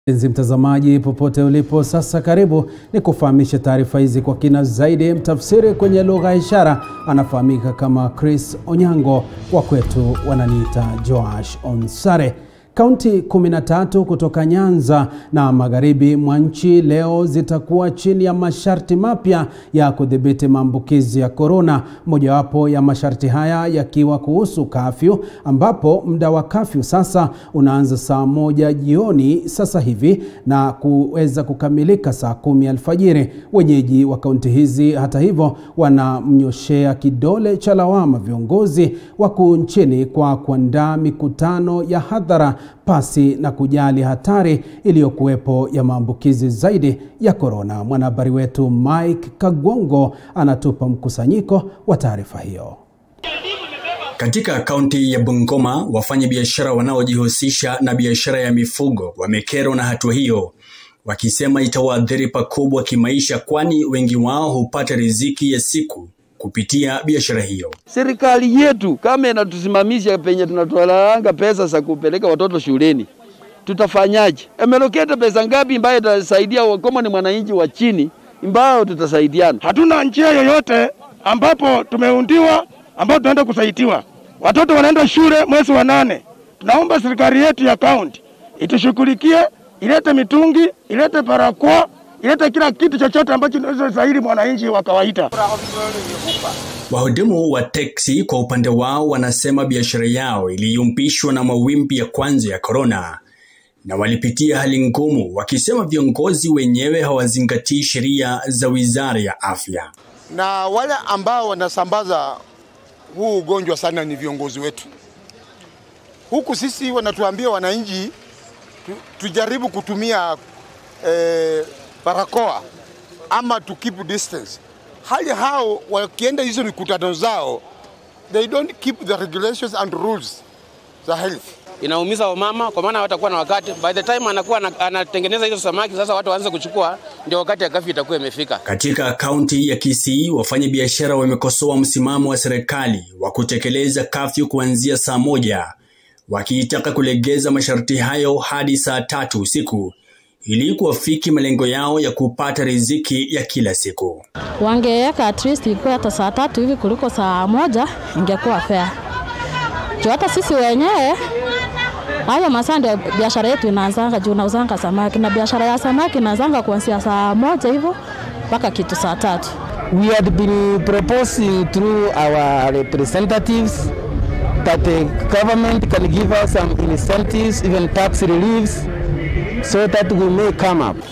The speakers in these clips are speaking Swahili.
Mpenzi mtazamaji popote ulipo sasa, karibu ni kufahamisha taarifa hizi kwa kina zaidi. Mtafsiri kwenye lugha ya ishara anafahamika kama Chris Onyango, kwa kwetu wananiita Joash Onsare. Kaunti 13 kutoka Nyanza na magharibi mwa nchi leo zitakuwa chini ya masharti mapya ya kudhibiti maambukizi ya korona. Mojawapo ya masharti haya yakiwa kuhusu kafyu, ambapo muda wa kafyu sasa unaanza saa moja jioni sasa hivi na kuweza kukamilika saa kumi alfajiri. Wenyeji wa kaunti hizi hata hivyo wanamnyoshea kidole cha lawama viongozi wakuu nchini kwa kuandaa mikutano ya hadhara pasi na kujali hatari iliyokuwepo ya maambukizi zaidi ya korona. Mwanahabari wetu Mike Kagwongo anatupa mkusanyiko wa taarifa hiyo. Katika kaunti ya Bungoma, wafanyabiashara wanaojihusisha na biashara ya mifugo wamekerwa na hatua hiyo, wakisema itawaathiri pakubwa kimaisha, kwani wengi wao hupata riziki ya siku kupitia biashara hiyo. Serikali yetu kama inatusimamisha penye tunatoalanga pesa za kupeleka watoto shuleni, tutafanyaje? Ameloketa pesa ngapi ambayo itasaidia kama ni mwananchi wa chini ambao tutasaidiana? Hatuna njia yoyote ambapo tumeundiwa ambapo tunaenda kusaidiwa. Watoto wanaenda shule mwezi wa nane. Tunaomba serikali yetu ya kaunti itushughulikie, ilete mitungi, ilete barakoa, ilete kila kitu chochote ambacho kinaweza saidia mwananchi wa kawaida. Wahudumu wa teksi kwa upande wao wanasema biashara yao iliyumbishwa na mawimbi ya kwanza ya korona na walipitia hali ngumu, wakisema viongozi wenyewe hawazingatii sheria za Wizara ya Afya. Na wale ambao wanasambaza huu ugonjwa sana ni viongozi wetu. Huku sisi wanatuambia wananchi tu, tujaribu kutumia eh, barakoa ama to keep distance. Hali hao wakienda hizo mikutano zao, they don't keep the regulations and rules za health. Inaumiza wamama kwa maana hawatakuwa na wakati. By the time anakuwa anatengeneza hizo samaki, sasa watu waanze kuchukua, ndio wakati ya kafyu itakuwa imefika. Katika kaunti ya Kisii, wafanyabiashara wamekosoa msimamo wa serikali wa kutekeleza kafyu kuanzia saa moja, wakiitaka kulegeza masharti hayo hadi saa tatu usiku ili kuwafiki malengo yao ya kupata riziki ya kila siku. Wangeweka at least ikuwa hata saa tatu hivi kuliko saa moja, ingekuwa fair. Juu hata sisi wenyewe hayo masaa ndio biashara yetu inaanzanga, juu nauzanga samaki na biashara ya samaki inaanzanga kuanzia saa moja hivyo mpaka kitu saa tatu. We had been proposing through our representatives that the government can give us some incentives, even tax reliefs so that we may come up.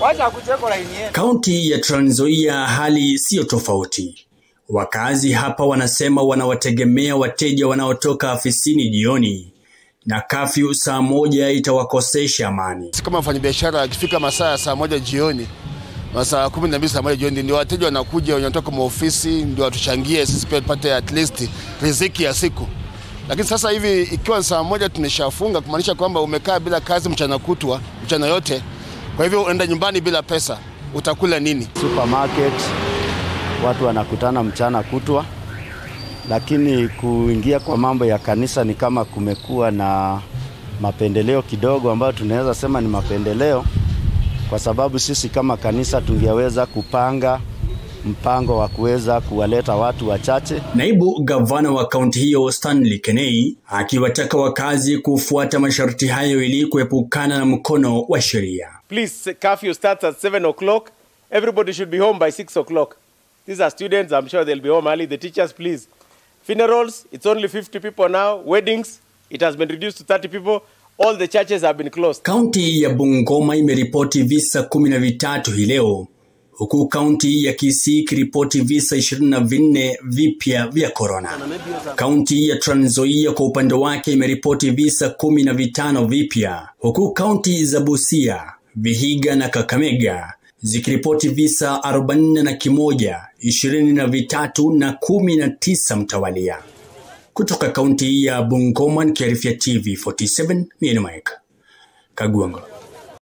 Kaunti ya Trans Nzoia hali siyo tofauti. Wakazi hapa wanasema wanawategemea wateja wanaotoka afisini jioni na kafyu saa moja itawakosesha amani. Kama wafanyabiashara akifika masaa ya saa moja jioni masaa kumi na mbili saa moja jioni ndio wateja wanakuja wanatoka maofisi, ndio watuchangie sisi pia tupate at least riziki ya siku. Lakini sasa hivi ikiwa saa moja tumeshafunga, kumaanisha kwamba umekaa bila kazi mchana kutwa, mchana yote. Kwa hivyo unaenda nyumbani bila pesa, utakula nini? Supermarket watu wanakutana mchana kutwa, lakini kuingia kwa mambo ya kanisa ni kama kumekuwa na mapendeleo kidogo, ambayo tunaweza sema ni mapendeleo, kwa sababu sisi kama kanisa tungeweza kupanga mpango wa kuweza kuwaleta watu wachache. Naibu gavana wa kaunti hiyo Stanley Kenei akiwataka wakazi kufuata masharti hayo ili kuepukana na mkono wa sheria. Please, curfew starts at 7 o'clock. Everybody should be home by 6 o'clock. These are students, I'm sure they'll be home early. The teachers, please. Funerals, it's only 50 people now. Weddings, it has been reduced to 30 people. All the churches have been closed. Kaunti ya Bungoma imeripoti visa kumi na vitatu hii leo huku kaunti ya Kisii ikiripoti visa ishirini na vinne vipya vya korona. Kaunti ya Trans Nzoia kwa upande wake imeripoti visa kumi na vitano vipya, huku kaunti za Busia, Vihiga na Kakamega zikiripoti visa arobaini na kimoja, ishirini na vitatu na kumi na tisa mtawalia. Kutoka kaunti ya Bungoma nikiarifia TV 47 mimi ni Mike Kagwongo.